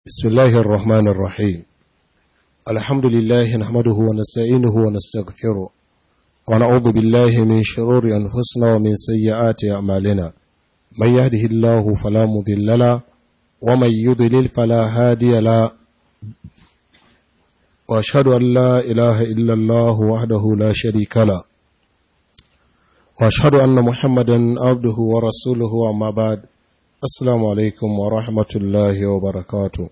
بسم الله الرحمن الرحيم الحمد لله نحمده ونستعينه ونستغفره ونعوذ بالله من شرور أنفسنا ومن سيئات أعمالنا من يهده الله فلا مضل له ومن يضلل فلا هادي له وأشهد أن لا إله إلا الله وحده لا شريك له وأشهد أن محمدا عبده ورسوله وما بعد Assalamu alaikum wa rahmatullahi wa barakatu.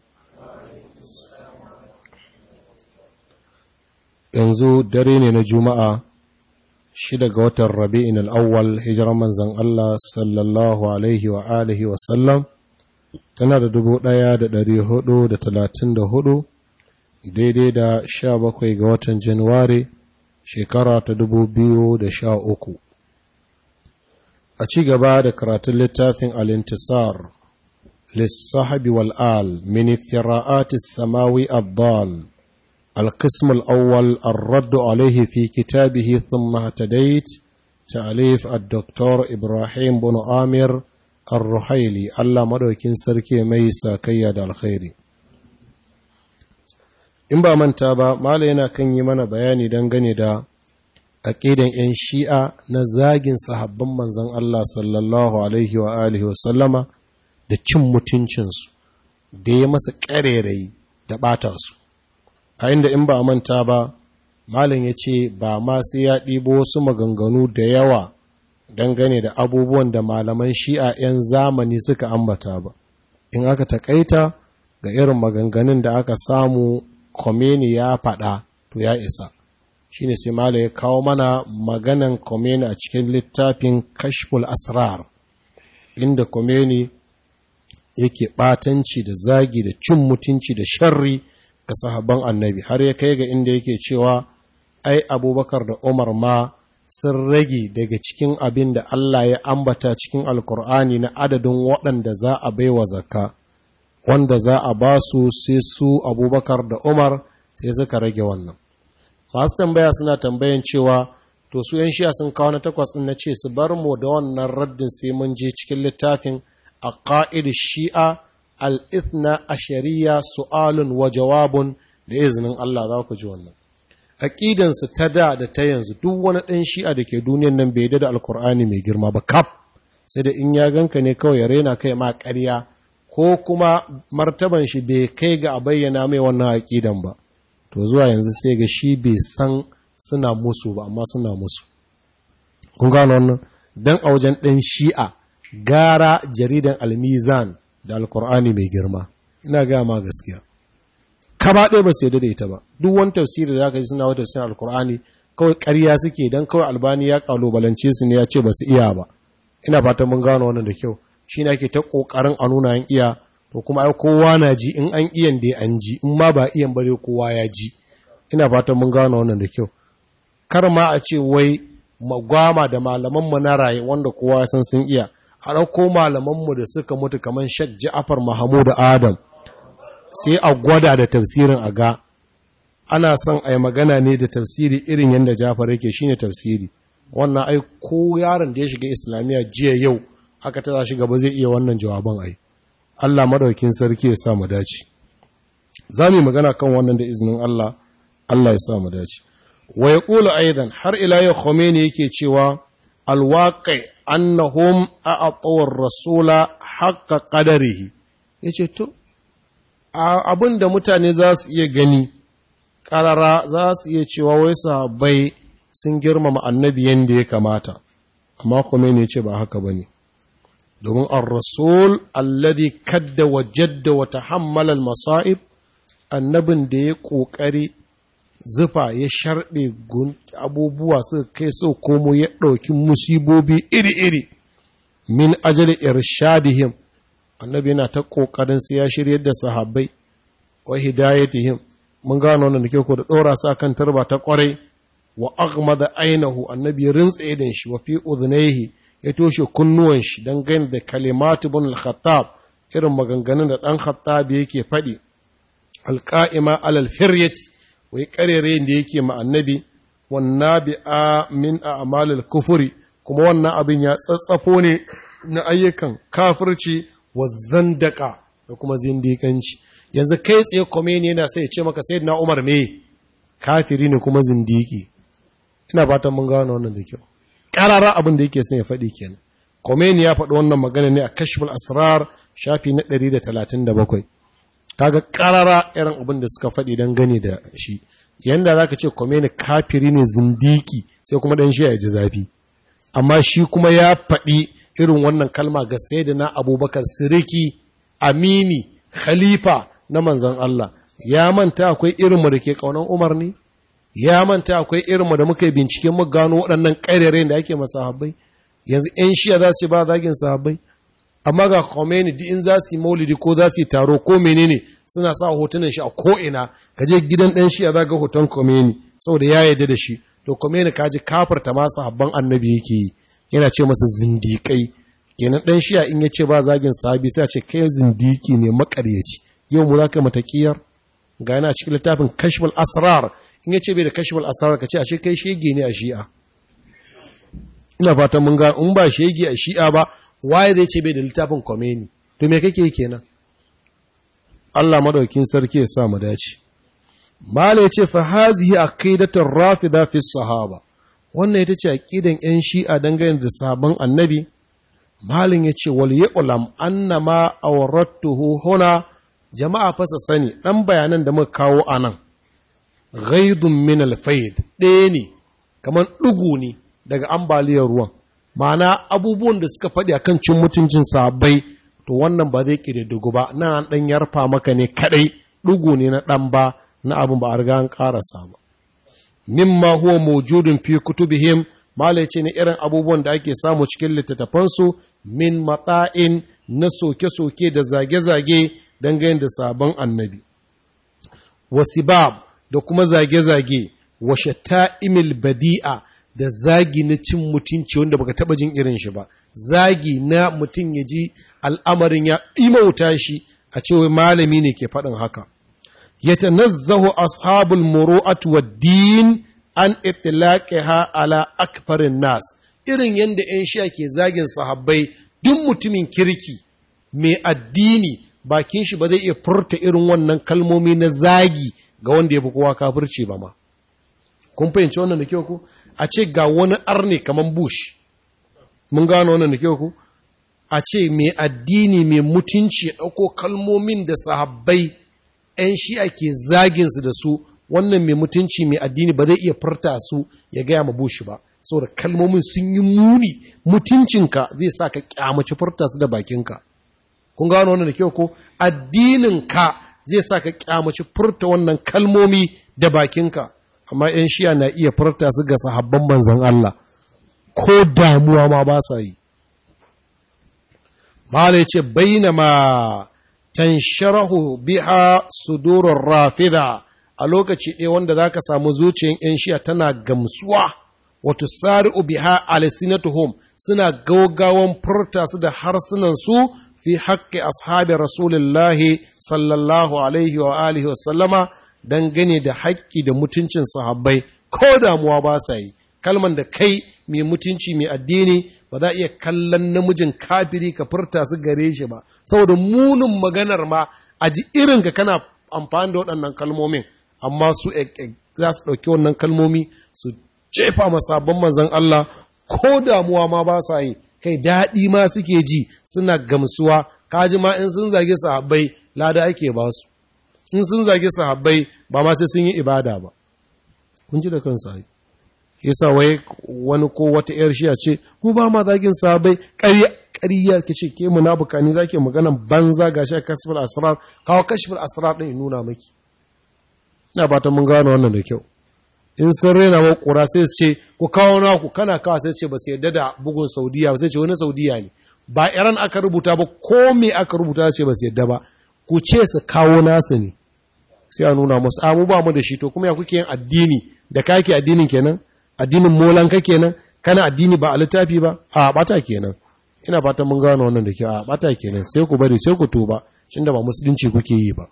Yanzu dare ne na Juma'a, shida ga watan Rabi'in al'awwal hijirar manzan Allah sallallahu Alaihi wa alihi wa sallam, tana da dubu ɗaya da ɗari hudu da talatin da hudu, daidai da sha bakwai ga watan Januwari, shekara ta dubu biyu da sha uku. a ci gaba da karatun littafin al-intisar lissahabi wal'al min iftira'atis samawi abdal القسم الأول الرد عليه في كتابه ثم اهتديت تأليف الدكتور إبراهيم بن آمر الرحيلي الله مدوكين سركي ميسا كياد الخير in ba manta ba mala yana kan yi mana bayani dangane da aƙidan 'yan shi'a na zagin sahabban manzan Allah sallallahu Alaihi wa alihi wasallama da cin mutuncinsu da ya masa ƙarerayi da ɓata su a inda in ba a manta ba malin ya ce ba ma sai ya ɗibo wasu maganganu da yawa dangane da abubuwan da malaman shi'a 'yan zamani suka ambata ba in aka taƙaita ga irin maganganun da aka samu Khomeini ya faɗa to ya isa shine sai mala ya kawo mana maganan Khomeini a cikin littafin kashful asrar inda Khomeini yake batanci da zagi da cin mutunci da sharri ga sahabban annabi har ya kai ga inda yake cewa ai abubakar da umar ma sun rage daga cikin abin da Allah ya ambata cikin alkur'ani na adadin waɗanda za a baiwa zakka wanda za a ba su sai su abubakar da umar sai suka rage wannan masu tambaya suna tambayan cewa to su yan shiya sun kawo na takwas na ce su bar mu da wannan raddin sai mun je cikin littafin a ƙa'id shi'a al'ithna a shari'a su'alun wa jawabun da izinin Allah za ku ji wannan aƙidansu ta da da ta yanzu duk wani ɗan shi'a da ke duniyan nan bai da alkur'ani mai girma ba kaf sai da in ya ganka ne kawai ya rena kai ma ƙarya ko kuma martaban shi bai kai ga a bayyana mai wannan aƙidan ba to zuwa yanzu sai ga shi bai san suna musu ba amma suna musu kun gano wannan dan a wajen ɗan shi'a gara jaridan almizan da alkur'ani mai girma ina gaya ma gaskiya kaba ɗaya ba sai da ita ba duk wani tafsiri da zaka ji suna wata tafsirin alkur'ani kawai ƙarya suke dan kawai albani ya kalubalance su ne ya ce ba su iya ba ina fatan mun gano wannan da kyau shi ne ake ta ƙoƙarin a nuna an iya to kuma ai kowa na ji in an iyan da an ji in ma ba iyan bare kowa ya ji ina fatan mun gano wannan da kyau kar ma a ce wai magwama da malamanmu na raye wanda kowa ya san sun iya a ɗauko malamanmu da suka mutu kamar shek ja'afar mahamudu adam sai a gwada da tafsirin a ga ana son a yi magana ne da tafsiri irin yadda jafar yake shine tafsiri wannan ai ko yaron da ya shiga islamiyya jiya yau aka ta shi gaba zai iya wannan jawaban ai Allah madaukin sarki ya sa mu dace za mu magana kan wannan da izinin Allah Allah ya sa mu dace wa yaqulu aidan har ila ya Khomeini yake cewa alwaqi annahum a'atu rasula haqqa qadarihi yace to abinda mutane za su iya gani karara za su iya cewa wai sahabbai sun girmama annabi yanda ya kamata amma Khomeini yace ba haka bane domin ar-rasul alladhi kadda wa jadda wa tahammala al-masa'ib annabin da ya kokari zufa ya sharbe abubuwa suka kai so komo ya ɗauki musibobi iri-iri min ajali irshadihim annabi yana ta kokarin sai ya shiryar da sahabbai wa hidayatihim mun gano wannan da ke ko da dora sa kan tarba ta kwarai wa aghmada ainahu annabi ya rintsa idan shi wa fi udhnayhi ya toshe kunnuwan shi don gani da kalimatu bin al-khattab irin maganganun da ɗan khattab yake faɗi alƙa'ima alal firyati wai ƙarere da yake ma annabi wanna bi a min a amalil kufuri kuma wannan abin ya tsatsafo ne na ayyukan kafirci wa zandaka da kuma zindiƙanci yanzu kai tsaye Khomeini yana sai ya ce maka sai na Umar me kafiri ne kuma zindiki ina fatan mun gano wannan da kyau karara abin da yake son ya faɗi kenan Khomeini ya faɗi wannan magana ne a Kashful Asrar shafi na 137 kaga karara irin abin da suka faɗi dan gane da shi yanda zaka ce Khomeini kafiri ne zindiki sai kuma dan shi ya ji zafi amma shi kuma ya faɗi irin wannan kalma ga sayyidina Abubakar Siriki Amini Khalifa na manzon Allah ya manta akwai irinmu da ke kaunan Umar ne ya manta akwai irinmu da muka yi binciken mu gano waɗannan ƙairere da ake masa sahabbai yanzu ‘yan shiya za su ba zagin sahabbai amma ga Khomeini duk in za su yi maulidi ko za su yi taro ko menene suna sa hotunan shi a ko'ina ka je gidan ɗan shiya za ga hoton Khomeini saboda ya yarda da shi to Khomeini ka ji kafarta ma sahabban annabi yake yi yana ce masa zindiƙai kenan ɗan shiya in ya ce ba zagin sahabi sai a ce kai zindiki ne maƙaryaci yau mu za ka matakiyar ga yana cikin littafin kashful asrar in ya ce bai da kashful asrar ka ce a kai shege ne a shi'a ina fatan mun ga in ba shege a shi'a ba waye zai ce bai da littafin komeni to me kake kenan Allah madaukin sarki ya sa mu dace mala yace fa hazihi aqidatu rafida fi sahaba wannan ita ce aqidan yan shi'a dangane da sahabban annabi malin yace wal ya'lam annama awrattuhu huna jama'a fasa sani ɗan bayanan da muka kawo a nan ghaidun min alfaid ɗaya ne kamar ɗugu ne daga ambaliyar ruwan ma'ana abubuwan da suka faɗi akan cin mutuncin sabai to wannan ba zai ƙididdigu ba na an ɗan yarfa maka ne kaɗai ɗugu ne na ɗan ba na abin ba a riga an ƙarasa ba mimma huwa mawjudun fi kutubihim malai ce ne irin abubuwan da ake samu cikin littattafansu min matsa'in na soke-soke da zage-zage dangane da sabon annabi wasibab da kuma zage-zage wa shata'imil badi'a da zagi na cin mutunci wanda baka taba jin irin shi ba zagi na mutum ya ji al'amarin ya imauta shi a cewa malami ne ke faɗin haka yatanazzahu ashabul muru'at wad-din an itlaqiha ala akfarin nas irin yanda 'yan shi'a ke zagin sahabbai duk mutumin kirki mai addini bakin shi ba zai iya furta irin wannan kalmomi na zagi ga wanda ya fi kowa kafirci ba ma. Kun fahimci wannan da kyau ku? A ce ga wani arne kamar Bush, mun gano wannan da kyau ku? A ce mai addini mai mutunci ya ɗauko kalmomin da sahabbai ‘yan shi ake zaginsu da su, wannan mai mutunci mai addini ba zai iya furta su ya gaya ma Bush ba. Saboda kalmomin sun yi muni, mutuncinka zai sa ka kyamaci furta su da bakinka. kun gano wannan da kyau ko addininka zai sa ka kyamaci furta wannan kalmomi da bakinka amma ‘yan shiya na iya furta su ga sahabban manzan Allah ko damuwa ma ba sa yi Mala ce baina ma tansharahu biha sudurar rafida a lokaci ɗaya wanda za ka samu zuciyan ‘yan shiya tana gamsuwa wato sari'u biha alisinatuhum suna gaugawan furta su da harsunansu fi haƙƙi ashabi rasulullahi sallallahu alaihi wa alihi wa sallama dangane da haƙƙi da mutuncin sahabbai ko damuwa ba sa yi kalman da kai mai mutunci mai addini ba za a iya kallon namijin kafiri ka furta su gare shi ba saboda munin maganar ma a ji irin ka kana amfani da waɗannan kalmomin amma su za su ɗauki wannan kalmomi su jefa masabban manzon Allah ko damuwa ma ba sa yi kai daɗi ma suke ji suna gamsuwa kaji ma in sun zage sahabbai lada ake ba su in sun zage sahabbai ba ma sai sun yi ibada ba kun ji da kansu ai yasa wai wani ko wata yar shiya ce mu ba ma zagin sahabbai ƙarya ƙarya ke ce ke munafuka ne zake maganan banza gashi a kashful asrar kawo kashful asrar din nuna maki ina fatan mun gano wannan da kyau in sun rena wa ƙura sai su ce ku kawo naku kana kawo sai ce ba su yadda da bugun saudiya ba sai ce wani saudiya ne ba iran aka rubuta ba ko me aka rubuta ce ba su yadda ba ku ce su kawo nasu ne sai a nuna musu amu ba mu da shi to kuma ya kuke yin addini da kake addinin kenan addinin molan ka kenan kana addini ba a littafi ba a bata kenan ina fatan mun gano wannan da kyau a bata kenan sai ku bari sai ku tuba da ba musulunci kuke yi ba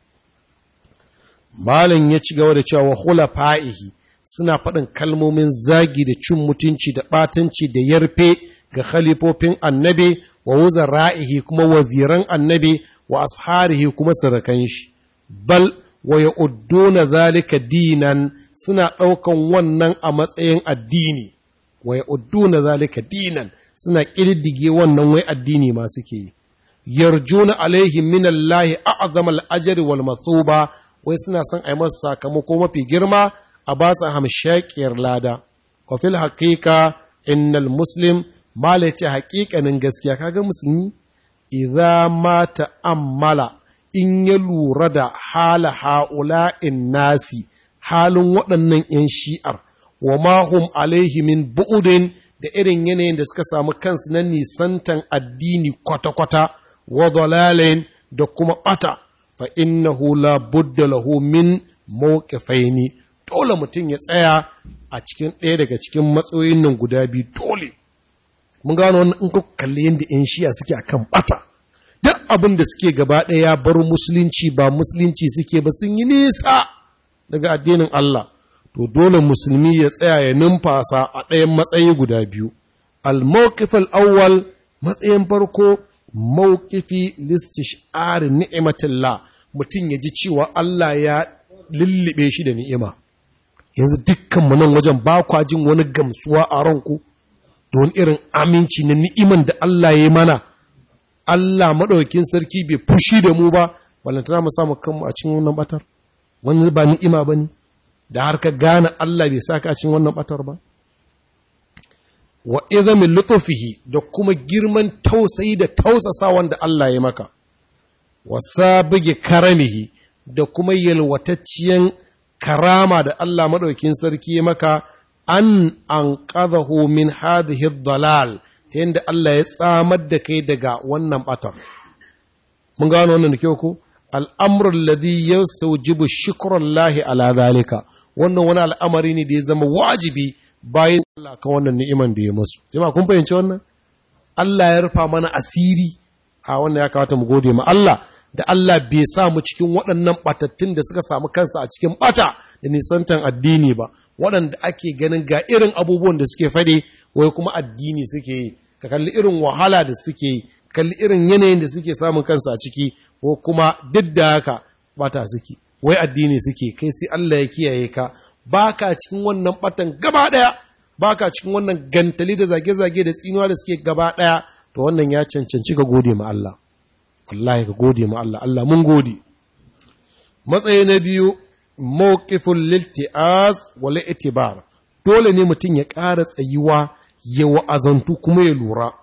Malam ya ci gaba da cewa hula fa'ihi suna faɗin kalmomin zagi da cin mutunci da ɓatanci da yarfe ga khalifofin annabi wa wuzar ra'ihi kuma waziran annabi wa asharihi kuma sarakan shi. bal wa ya'udduna zalika dinan suna ɗaukan wannan a matsayin addini wa ya'udduna zalika dinan suna ƙididdige wannan wai addini ma suke yi yarjuna alaihi min Allah a'zam al-ajr wal mathuba wai suna son ai masa sakamako mafi girma a ba su hamshakiyar lada wa fil haqiqa innal muslim mala ce haƙiƙanin gaskiya kaga musulmi idza ma ta'ammala in ya lura da hala ha'ula'in nasi halin waɗannan ‘yan shi'ar wa mahum alaihi min bu'udin da irin yanayin da suka samu kansu na nisantan addini kwata-kwata wa dalalin da kuma ɓata fa innahu la budda lahu min mawqifaini dole mutum ya tsaya a cikin ɗaya daga cikin matsayoyin nan guda biyu dole mun gano wannan in kuka kalli yadda ‘yan shi'a suke akan ɓata duk abin da suke gaba ɗaya ya bar musulunci ba musulunci suke ba sun yi nisa daga addinin Allah to dole musulmi ya tsaya ya numfasa a ɗayan matsayi guda biyu al-mawqif al-awwal matsayin farko mawqifi listish'ar ni'matillah mutum ya ji cewa Allah ya lullube shi da ni'ima yanzu dukkan mu nan wajen ba kwa jin wani gamsuwa a ranku don irin aminci na ni'iman da Allah ya yi mana Allah maɗaukin sarki bai fushi da mu ba ballantana mu samu kanmu a cikin wannan batar wannan ba ni'ima ba ne da har ka gane Allah bai saka a cikin wannan batar ba wa izamin lutufihi da kuma girman tausayi da tausasa wanda Allah ya maka wa sabige karamihi da kuma yalwatacciyan karama da Allah maɗaukin sarki ya maka an an min hadhihi dalal ta yadda Allah ya tsamar da kai daga wannan batar. Mun gano wannan da kyau ko? Al'amuran ladi ya staujibu shikuran lahi ala zalika, wannan wani al'amari ne da ya zama wajibi bayan Allah kan wannan ni'iman da ya masu. Jama kun fahimci wannan? Allah ya rufa mana asiri a wannan ya kawata mu gode ma Allah da Allah bai sa mu cikin waɗannan ɓatattun da suka samu kansa a cikin ɓata da nisantan addini ba. waɗanda ake ganin ga irin abubuwan da suke faɗi wai kuma addini suke yi ka kalli irin wahala da suke yi kalli irin yanayin da suke samun kansu a ciki ko kuma duk da haka bata suke wai addini suke kai sai Allah ya kiyaye ka baka cikin wannan batan gaba ɗaya baka cikin wannan gantali da zage-zage da tsinuwa da suke gaba ɗaya to wannan ya cancanci ka gode ma Allah wallahi ka gode ma Allah Allah mun gode matsayi na biyu mawqiful lilti'az wal itibar dole ne mutum ya ƙara tsayuwa ya wa'azantu kuma ya lura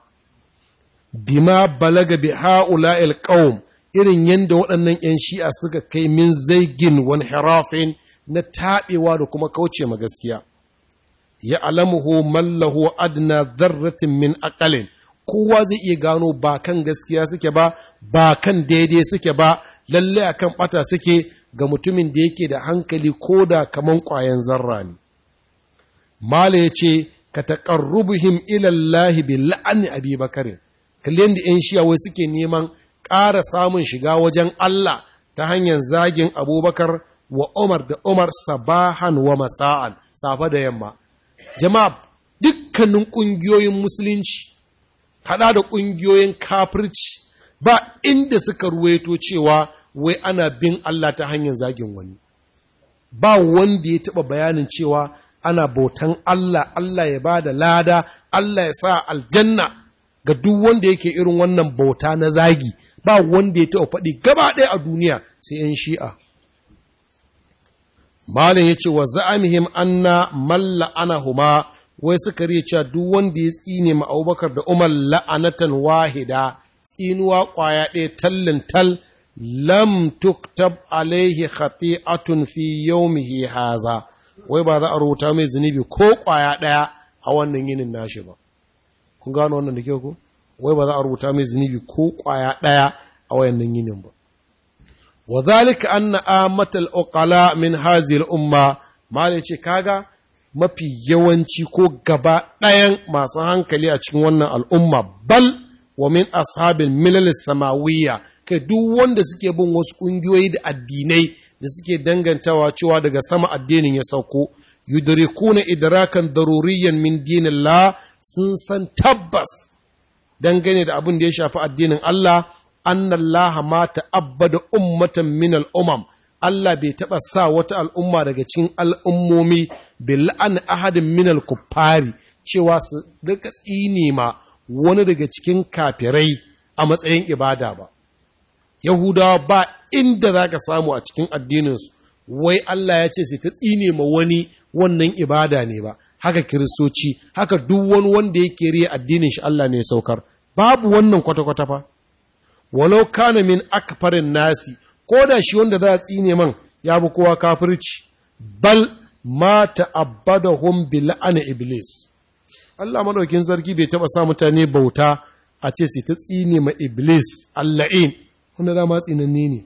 bima balaga bi ha'ula'il qaum irin yanda waɗannan ‘yan shi'a suka kai min zaigin wani harafin na taɓewa da kuma kauce ma gaskiya ya alamuhu mallahu adna zarratin min aƙalin kowa zai iya gano ba kan gaskiya suke ba ba kan daidai suke ba lalle akan ɓata suke ga mutumin da yake da hankali ko da kaman ƙwayan zarra ne. Mala ya ce, Ka taƙarrubuhim ilallahi bi la'ani abi bakarin, kalli yadda ‘yan shiyawai suke neman ƙara samun shiga wajen Allah ta hanyar zagin abubakar wa Umar da Umar sabahan wa masa'an, safa da yamma. Jama'a, dukkanin ƙungiyoyin musulunci, haɗa da ƙungiyoyin kafirci, ba inda suka ruwaito cewa wai ana bin Allah ta hanyar zagin wani ba wanda ya taɓa bayanin cewa ana bautan Allah Allah ya ba da lada Allah ya sa aljanna ga duk wanda yake irin wannan bauta na zagi ba wanda ya taɓa faɗi gaba ɗaya a duniya sai ‘yan shi'a Malin ya ce wa za'amihim anna malla ana huma wai suka riya cewa duk wanda ya tsine ma Abubakar da Umar la'anatan wahida tsinuwa ƙwaya ɗaya tallin tal lam tuktab alaihi khati'atun fi yawmihi haza wai ba za a rubuta mai zunubi ko kwaya daya a wannan yinin nashi ba kun gano wannan da kyau ko wai ba za a rubuta mai zunubi ko kwaya daya a wannan yinin ba wa zalika anna amatal uqala min hadhihi al-umma malai ce kaga mafi yawanci ko gaba ɗayan masu hankali a cikin wannan al'umma bal wa min ashabil milal samawiyya kai duk wanda suke bin wasu ƙungiyoyi da addinai da suke dangantawa cewa daga sama addinin ya sauko yudrikuna idrakan daruriyan min dinillah sun san tabbas dangane da abin da ya shafi addinin Allah annallaha ma ta'abbada ummatan min al'umam Allah bai taɓa sa wata al'umma daga cikin al'ummomi bil la'an ahadin minal kuffari cewa su rika tsine ma wani daga cikin kafirai a matsayin ibada ba. Yahudawa ba inda za ka samu a cikin addininsu, wai Allah ya ce su ta tsine ma wani wannan ibada ne ba, haka kiristoci, haka duk wani wanda yake riya addinin shi Allah ne ya saukar. Babu wannan kwata-kwata fa. Walau kana min akfarin nasi, ko da shi wanda za a tsine man ya bi kowa kafirci, bal ma ta'abbadahum bi la'ana iblis. Allah madaukin sarki bai taba sa mutane bauta a ce su ta tsine ma iblis Allah'in wanda dama tsinanne ne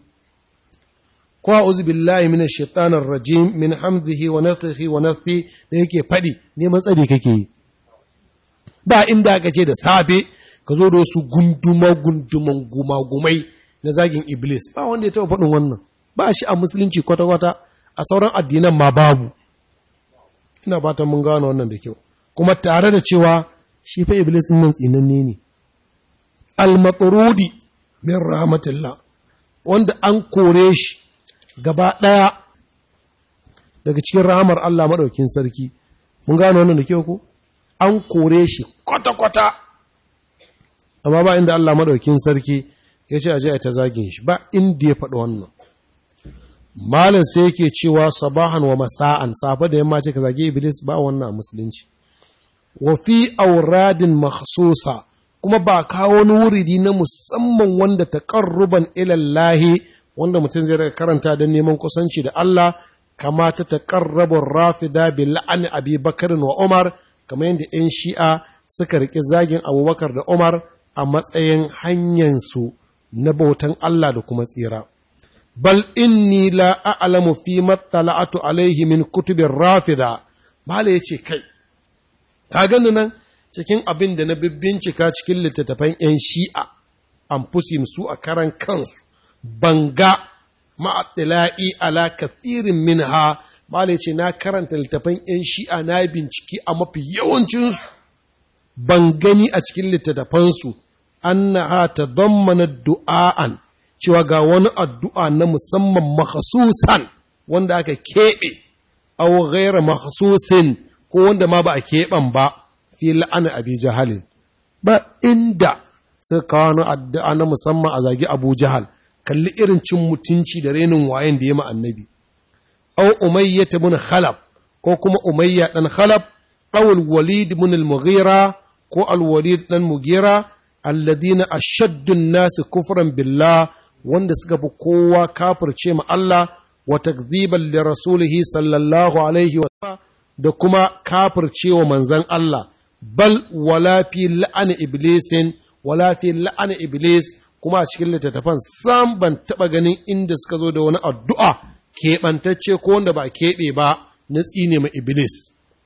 ko a'udhu billahi minash shaitanir rajim min hamdihi wa nafthihi wa nafthi da yake fadi neman tsari kake yi ba inda aka ce da safe ka zo da wasu gunduma gunduman gumagumai na zagin iblis ba wanda ya taba faɗin wannan ba shi a musulunci kwata-kwata a sauran addinan ma babu ina fatan mun gano wannan da kyau kuma tare da cewa shi fa iblis nan tsinanne ne al-matrudi min rahmatillah wanda an kore shi gaba daya daga cikin rahamar Allah madaukin sarki mun gano wannan da kyau ko an kore shi kwata-kwata amma ba inda Allah madaukin sarki ya ce aje a ta zagin shi ba inda ya faɗi wannan malin sai yake cewa sabahan wa masa'an safa da yamma ce ka zage iblis ba wannan a musulunci wa fi auradin makhsusa kuma ba kawo wani wuridi na musamman wanda taqarruban ila Allah wanda mutum zai karanta don neman kusanci da Allah kama ta taqarrabu rafida bi la'ani Abi Bakar wa Umar kamar yadda 'yan Shi'a suka riƙe zagin Abubakar da Umar a matsayin hanyar su na bautan Allah da kuma tsira bal inni la a'lamu fi mattala'atu alaihi min kutubin rafida bala yace kai ka gani nan cikin abin da na bincika cikin littattafan 'yan shi'a an fusi su a karan kansu banga ma'atila'i ala kathirin minha bala ce na karanta littattafan 'yan shi'a na binciki a mafi yawancinsu ban gani a cikin littattafansu annaha tadammana du'a'an cewa ga wani addu'a na musamman makhsusan wanda aka keɓe aw ghaira makhsusin ko wanda ma ba a keɓan ba fi la'ana abi jahalin ba inda suka kawo wani addu'a na musamman a zagi abu jahal kalli irin cin mutunci da renin wayan da ya ma annabi aw umayya ibn khalab ko kuma umayya dan khalab aw al-walid ibn al-mughira ko al-walid dan mughira alladina ashaddun nasu kufran billah wanda suka fi kowa kafirce ma Allah wa takziban li rasulihi sallallahu alaihi wa da kuma kafirce wa manzan Allah bal wala fi la'ani iblisin wala fi la'ani iblis kuma a cikin littattafan sam ban taba ganin inda suka zo da wani addu'a keɓantacce ko wanda ba keɓe ba na tsine ma iblis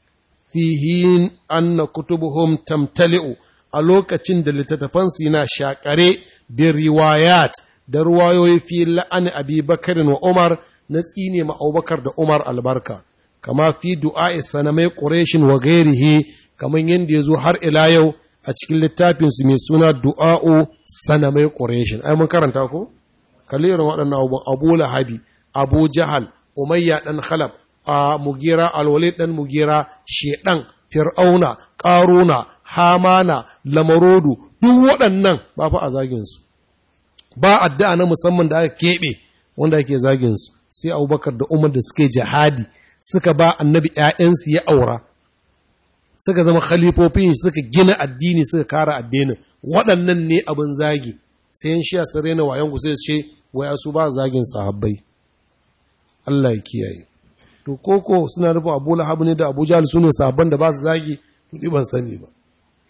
fihin anna kutubuhum tamtali'u a lokacin da littattafansu yana shakare bin riwayat da ruwayoyi fi la'ani abi bakarin wa umar na tsine ma abubakar da umar albarka kama fi du'a'i sanamai ƙureshin wa gairihi kamar yadda ya zo har ila yau a cikin littafinsu mai suna du'a'u sanamai ƙureshin ai mun karanta ko kalli irin waɗannan abubuwan abu lahabi abu jahal umayya ɗan khalab a mugira alwalid ɗan mugira shedan fir'auna ƙaruna hamana lamarodu duk waɗannan ba fa a zaginsu ba addu'a na musamman da aka keɓe wanda ake zaginsu sai abubakar da umar da suke jihadi suka ba annabi ‘ya'yansu ya aura suka zama khalifofin suka gina addini suka kara addinin waɗannan ne abin zagi sai yan shiya sun rena wayan ku sai ce waya su ba zagin sahabbai Allah ya kiyaye to koko suna nufin Abu Lahab ne da Abu Jahl sune sahabban da ba su zagi to ban sani ba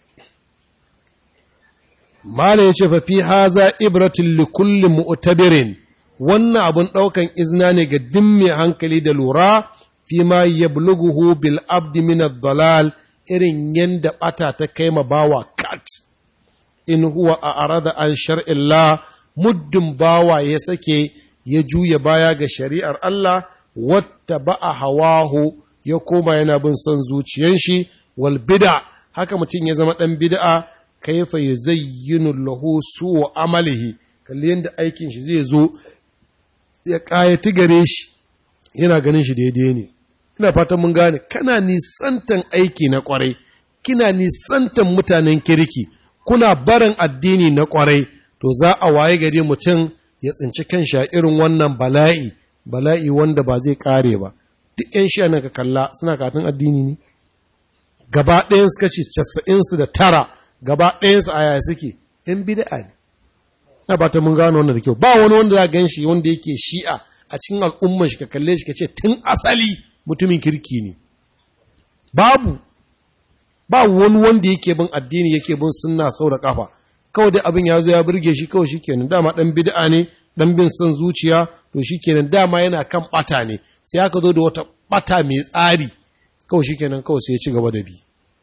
Mala ya ce fa fi haza ibratun li kulli mu'tabirin wannan abun ɗaukan izina ne ga dimmi hankali da lura fi ma yablughuhu bil abdi min ad-dalal irin yanda bata ta kai ma bawa kat in huwa a arada an shar'illah muddin bawa ya sake ya juya baya ga shari'ar Allah wata ba'a hawahu ya koma yana bin son zuciyan shi wal bid'a haka mutum ya zama ɗan bid'a kaifa yuzayyinu lahu su'u amalihi kalli yanda aikin shi zai zo ya ƙayati gare shi yana ganin shi daidai ne ina fatan mun gane kana nisantan aiki na ƙwarai kina nisantan mutanen kirki kuna barin addini na ƙwarai to za a waye gari mutum ya tsinci kan sha irin wannan bala'i bala'i wanda ba zai ƙare ba duk 'yan sha nan ka kalla suna katin addini ne gaba ɗayan su kashi casa'in su da tara gaba ɗayan su a yaya suke ‘yan bida'a ne na ba ta mun gano wannan da kyau ba wani wanda za gan shi wanda yake shi'a a cikin al'umman shi ka kalle shi ka ce tun asali mutumin kirki ne babu ba wani wanda yake bin addini yake bin sunna sau da kafa kawai dai abin ya zo ya burge shi kawai shikenan dama dan bid'a ne dan bin son zuciya to shikenan dama yana kan bata ne sai aka zo da wata bata mai tsari kawai shikenan kawai sai ya ci gaba da bi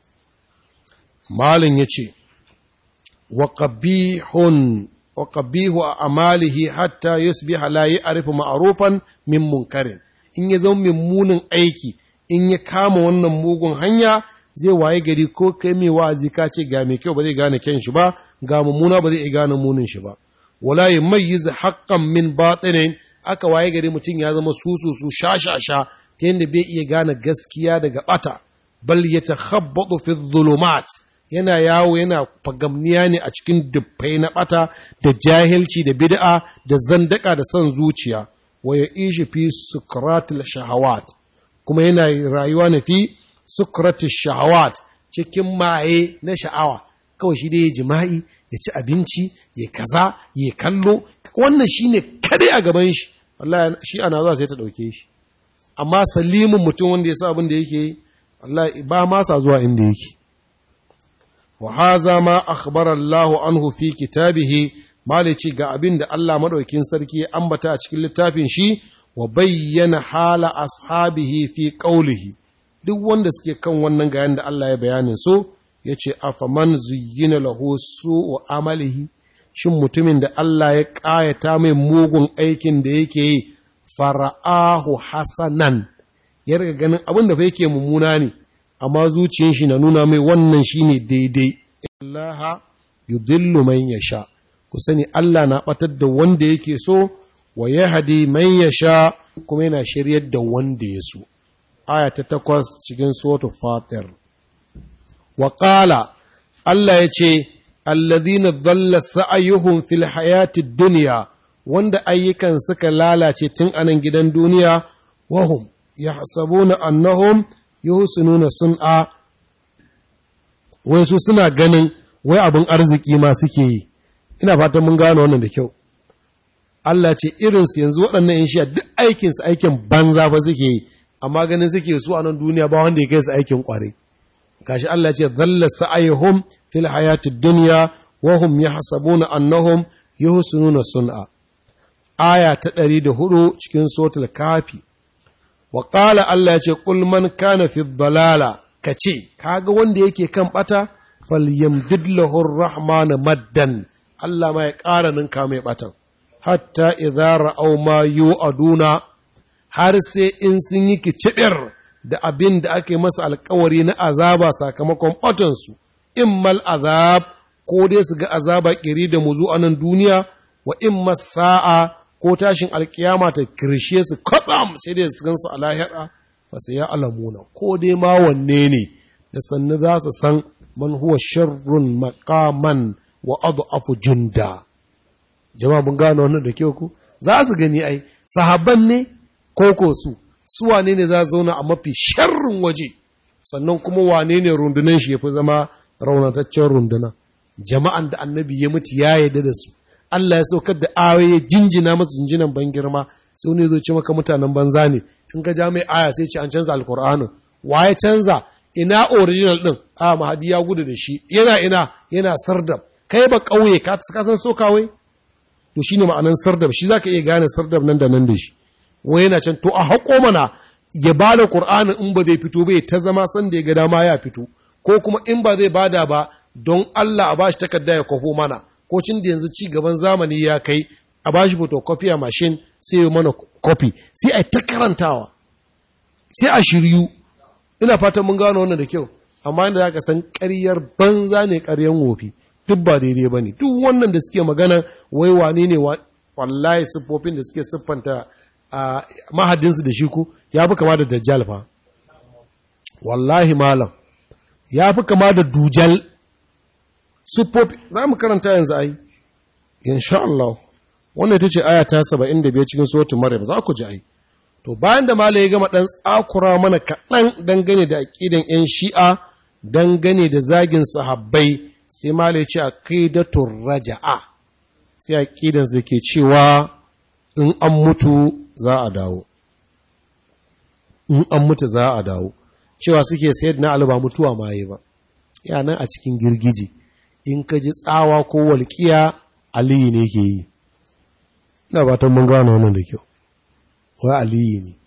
malin yace wa qabihun wa qabihu amalihi hatta yusbiha la ya'rifu ma'rufan min munkarin in ya zama mummunin aiki in ya kama wannan mugun hanya zai waye gari ko kai mai wa'azi ka ce ga mai kyau ba zai gane kyan shi ba ga mummuna ba zai iya gane munin shi ba wala yumayyiz haqqan min batilin aka waye gari mutum ya zama susu su shashasha ta yadda bai iya gane gaskiya daga bata bal yatakhabbatu fi dhulumat yana yawo yana fagamniya ne a cikin dubbai na bata da jahilci da bid'a da zandaka da son zuciya wa ya ishi fi sukratul shahawat kuma yana rayuwa ne fi sukratul shahawat cikin maye na sha'awa kawai shi dai ya jima'i ya ci abinci ya kaza ya kallo wannan shine kare a gaban shi wallahi shi ana zuwa sai ta dauke shi amma salimin mutum wanda ya sa abin da yake yi wallahi ba ma sa zuwa inda yake wa haza ma akhbara Allah anhu fi kitabihi malici ga abin da Allah madaukin sarki ya ambata a cikin littafin shi wa bayyana hala ashabihi fi qawlihi duk wanda suke kan wannan ga yanda Allah ya bayanin so yace afaman zuyyina lahu su'u amalihi shin mutumin da Allah ya ƙayata mai mugun aikin da yake yi fara'ahu hasanan ya riga ganin abin da fa yake mummuna ne amma zuciyar shi na nuna mai wannan shine daidai Allah yudillu man yasha ku sani Allah na batar da wanda yake so wa yahdi man yasha kuma yana shiryar da wanda ya so aya ta takwas cikin suratul fatir wa qala Allah ya ce alladhina dhalla sa'yuhum fil hayati dunya wanda ayyukan suka lalace tun anan gidan duniya wahum yahsabuna annahum yuhsinuna sun'a wai su suna ganin wai abin arziki ma suke yi ina fatan mun gano wannan da kyau Allah ce irinsu yanzu waɗannan in shiya duk aikinsu aikin banza fa suke yi amma ganin suke su a nan duniya ba wanda ya kai su aikin ƙwarai gashi Allah ce dhalla sa'ayhum fil hayati dunya wa hum yahsabuna annahum yuhsinuna sun'a aya ta 104 cikin suratul kafi wa qala Allah ya ce qul man kana fi dhalala kace kaga wanda yake kan bata falyamdid lahu ar-rahman maddan Allah ma ya ƙara ninka mai batan hatta idza ra'aw ma yu'aduna har sai in sun yi kicibir da abin da ake masa alkawari na azaba sakamakon batansu immal azab ko dai su ga azaba kiri da muzu a nan duniya wa imma sa'a ko tashin alkiyama ta kirshe su kwaɗam sai dai su gansu a lahira fa sai ya alamuna ko dai ma wanne ne da sannu za su san man huwa sharrun maqaman wa adhafu junda jama'a mun gano wannan da kyau ku za su gani ai sahabban ne ko ko su su wane ne za zauna a mafi sharrin waje sannan kuma wane ne rundunan shi ya fi zama raunataccen runduna jama'an da annabi ya mutu ya yarda da su Allah ya saukar da ayoyi ya jinjina masu jinjinan ban girma sai wani zo ce maka mutanen banza ne in ka ja mai aya sai ce an canza alkur'anin wa ya canza ina original din a mahadi ya gudu da shi yana ina yana sardab kai ba kauye ka san so kawai to shine ma'anan sardab shi zaka iya gane sardab nan da nan da shi wai yana can to a haƙo mana ya ba da ƙur'anin in ba zai fito bai ta zama san da ya ga dama ya fito ko kuma in ba zai bada ba don Allah a ba shi takarda ya kwafo mana ko cin da yanzu ci gaban zamani ya kai a ba shi photocopy a mashin sai ya mana copy sai a ta karantawa sai a shiryu ina fatan mun gano wannan da kyau amma inda zaka san ƙaryar banza ne ƙaryan wofi duk ba daidai bane duk wannan da suke magana wai wane ne wallahi siffofin da suke siffanta a mahadinsu da shi ku ya fi kama da dajjal fa wallahi malam ya fi kama da dujal siffofi za mu karanta yanzu ai insha Allah wannan ita ce aya ta 75 cikin suratul maryam za ku ji ai to bayan da malai ya gama dan tsakura mana kaɗan dangane da aqidan yan shi'a dangane da zagin sahabbai sai malai ya ce aqidatur raja'a sai aqidan da ke cewa in an mutu za a dawo in an mutu za a dawo cewa suke sayar na alba mutuwa maye ba yana a cikin girgiji in ka ji tsawa ko walƙiya aliyu ne ke yi ina fatan mun gano wannan da kyau wai aliyu ne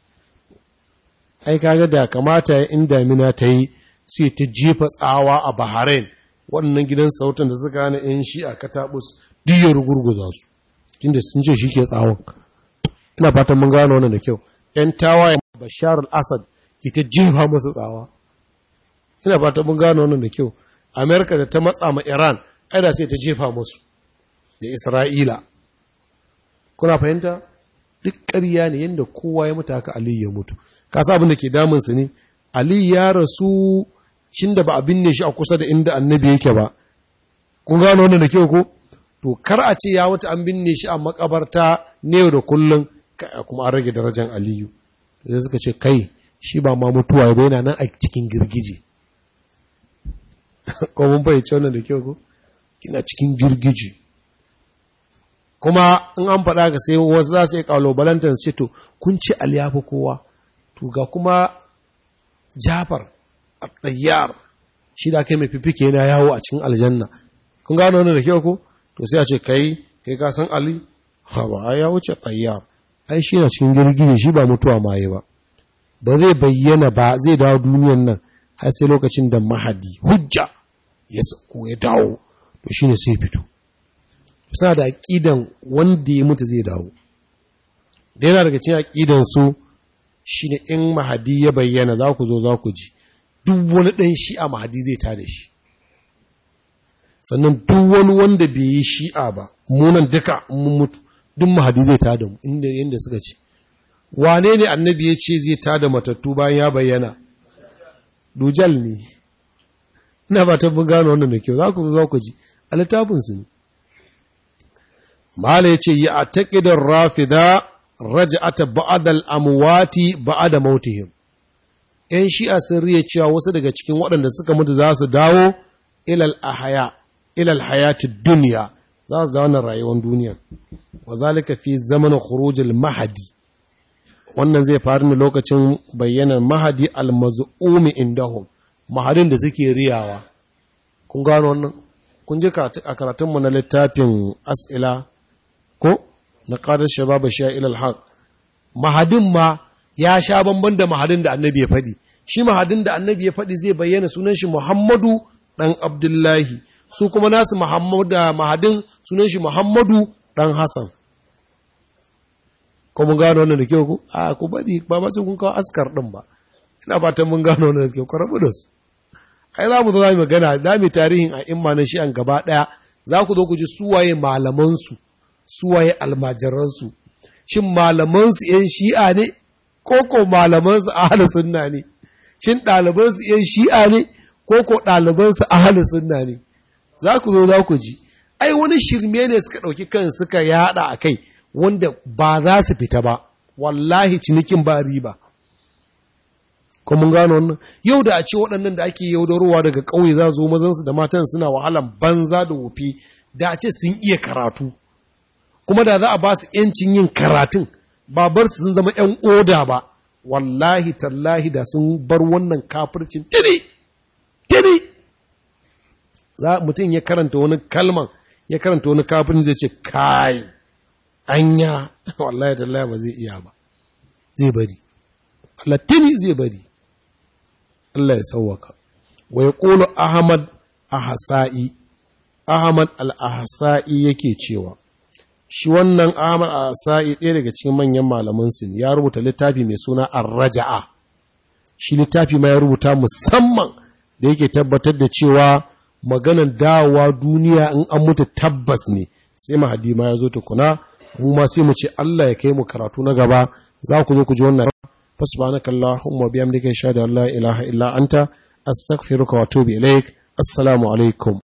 ai kaga da kamata in damina ta yi sai ta jefa tsawa a bahrain waɗannan gidan sautan da suka hana yan shi a katabus duk ya rugurguza su tunda sun ce shi ke tsawon ina fatan mun gano wannan da kyau yan tawaye bashar al-assad ita jefa masa tsawa ina fatan mun gano wannan da kyau amerika da ta matsa ma iran aida sai ta jefa musu da isra'ila kuna fahimta duk ƙarya ne yadda kowa ya mutu haka aliyu ya mutu ka sa abin da ke damunsu ne aliyu ya rasu cin da ba a binne shi a kusa da inda annabi yake ba kun gano wannan da kyau ko to kar a ce ya mutu an binne shi a makabarta ne da kullum kuma an rage darajar aliyu sai suka ce kai shi ba ma mutuwa ya yana nan a cikin girgije ko mun fahimci wannan da kyau ko ina cikin girgije kuma in an faɗa ga sai wasu za su yi ƙalubalantar su to kun ci aliyafi kowa to ga kuma jafar a tsayyar shi da kai mai fifike yana yawo a cikin aljanna kun gano wannan da kyau ko to sai a ce kai kai ka san ali ha ba ya wuce tsayyar ai shi na cikin girgije shi ba mutuwa maye ba ba zai bayyana ba zai dawo duniyan nan har sai lokacin da mahadi hujja ya sako ya dawo to shine sai fito suna da aƙidan wanda ya mutu zai dawo da yana daga cikin aƙidan su shine in mahadi ya bayyana za ku zo za ku ji duk wani ɗan shi'a mahadi zai ta da shi sannan duk wani wanda bai yi shi'a ba munan duka mun mutu duk mahadi zai ta da mu inda yanda suka ce wane ne annabi ya ce zai ta da matattu bayan ya bayyana dujal ne ina ba ta gano wannan da kyau za ku za ku ji a littafinsu ne mala ya ce yi a taƙidar rafida raja'ata ba'adal amwati ba'ada mautihim ‘yan shi'a sun riya cewa wasu daga cikin waɗanda suka mutu za su dawo ilal ahaya ilal hayati duniya za su dawo na rayuwar duniya wa zalika fi zamanin khurujil mahadi wannan zai faru ne lokacin bayyanar mahadi almaz'umi indahum mahadin da suke riyawa kun gano wannan kun ji a karatunmu na littafin as'ila ko na qadar shabab sha'il al-haq mahadin ma ya sha bamban da mahadin da annabi ya faɗi shi mahadin da annabi ya faɗi zai bayyana sunan shi muhammadu ɗan abdullahi su kuma nasu muhammadu mahadin sunan shi muhammadu ɗan hassan ko mun gano wannan da kyau ku a ku bari ba ba sai kun kawo askar din ba ina fatan mun gano wannan da kyau ku rabu da su ai za mu zo mu magana za mu tarihin a imma na shi an gaba daya za ku zo ku ji suwaye malaman su suwaye almajiran su shin malaman su yan shi'a ne ko ko malaman su ahlus sunna ne shin ɗaliban su yan shi'a ne ko ko ɗaliban su ahlus sunna ne za ku zo za ku ji ai wani shirme ne suka ɗauki kan suka yada a kai wanda ba za su fita ba wallahi cinikin ba riba ko mun gano wannan yau da a ce waɗannan da ake yaudarowa daga ƙauye za zo mazansu da matan suna wahalan banza da wofi da a ce sun iya karatu kuma da za a ba su ‘yancin yin karatun ba bar su sun zama ‘yan oda ba wallahi tallahi da sun bar wannan kafircin tiri tiri za mutum ya karanta wani kalman ya karanta wani kafin zai ce kai anya wallahi tallahi ba zai iya ba zai bari Allah tini zai bari Allah ya sauwaka wa yaqulu ahmad ahsa'i ahmad al-ahsa'i yake cewa shi wannan ahmad ahsa'i ɗaya daga cikin manyan malaman su ya rubuta littafi mai suna ar-raja'a shi littafi ma ya rubuta musamman da yake tabbatar da cewa maganan dawowa duniya in an mutu tabbas ne sai mahadi ma ya zo tukuna mu ma sai mu ce Allah ya kai mu karatu na gaba za ku zo ku ji wannan fasbanaka Allahumma biyamdika shahada la ilaha illa anta astaghfiruka wa atubu ilaik assalamu alaikum